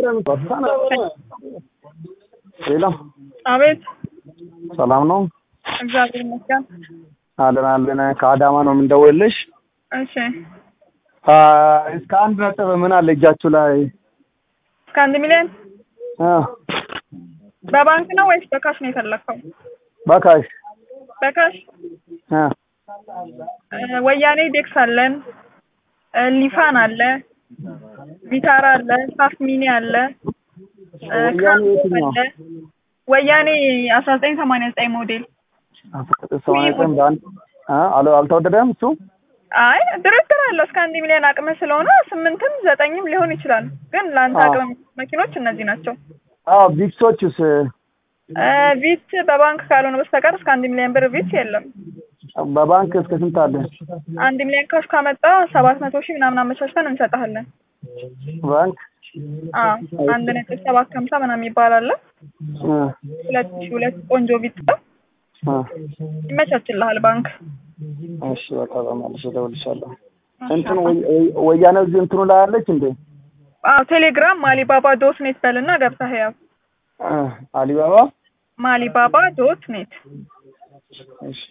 ሌላ አቤት ሰላም ነው እግዚአብሔር ይመስገን። አለን አለን ከአዳማ ነው የምንደውልልሽ እሺ አ፣ እስከ አንድ ነጥብ ምን አለ እጃችሁ ላይ እስከ አንድ ሚሊዮን አ፣ በባንክ ነው ወይስ በካሽ ነው የፈለግከው? በካሽ በካሽ አ፣ እ፣ ወያኔ ዴክስ አለን፣ እ፣ ሊፋን አለ፣ ቪታራ አለ፣ ሳፍ ሚኒ አለ፣ እ፣ ወያኔ ካምፕ የትኛው? አለ። ወያኔ አስራ ዘጠኝ ሰማንያ ዘጠኝ ሞዴል ሰማንያ ዘጠኝ በአንድ አ፣ አል- አልተወደደም እሱ አይ ድርድር አለው እስከ አንድ ሚሊዮን አቅም ስለሆነ ስምንትም ዘጠኝም ሊሆን ይችላል። ግን ለአንተ አዎ። አቅም መኪኖች እነዚህ ናቸው። አዎ ቪክሶችስ እ፣ ቪት በባንክ ካልሆነ በስተቀር እስከ አንድ ሚሊዮን ብር ቪት የለም። በባንክ እስከ ስንት አለ አንድ ሚሊዮን ካሽ ካመጣ ሰባት መቶ ሺህ ምናምን አመቻችተን እንሰጥሃለን። ባንክ አዎ አንድ ነጥብ ሰባት ከሀምሳ ምናምን ይባላል። አ፣ ሁለት ሺህ ሁለት ቆንጆ ቪት አ፣ ይመቻችልሃል ባንክ። እሺ በቃ በማለሽ እደውልልሻለሁ እንትኑ ወይ- ወይ- ወያኔ እዚህ እንትኑ ላይ አለች እንዴ አዎ ቴሌግራም ማሊባባ ዶት ኔት በልና ገብተህ ያው አ፣ አሊባባ ማሊባባ ዶት ኔት እሺ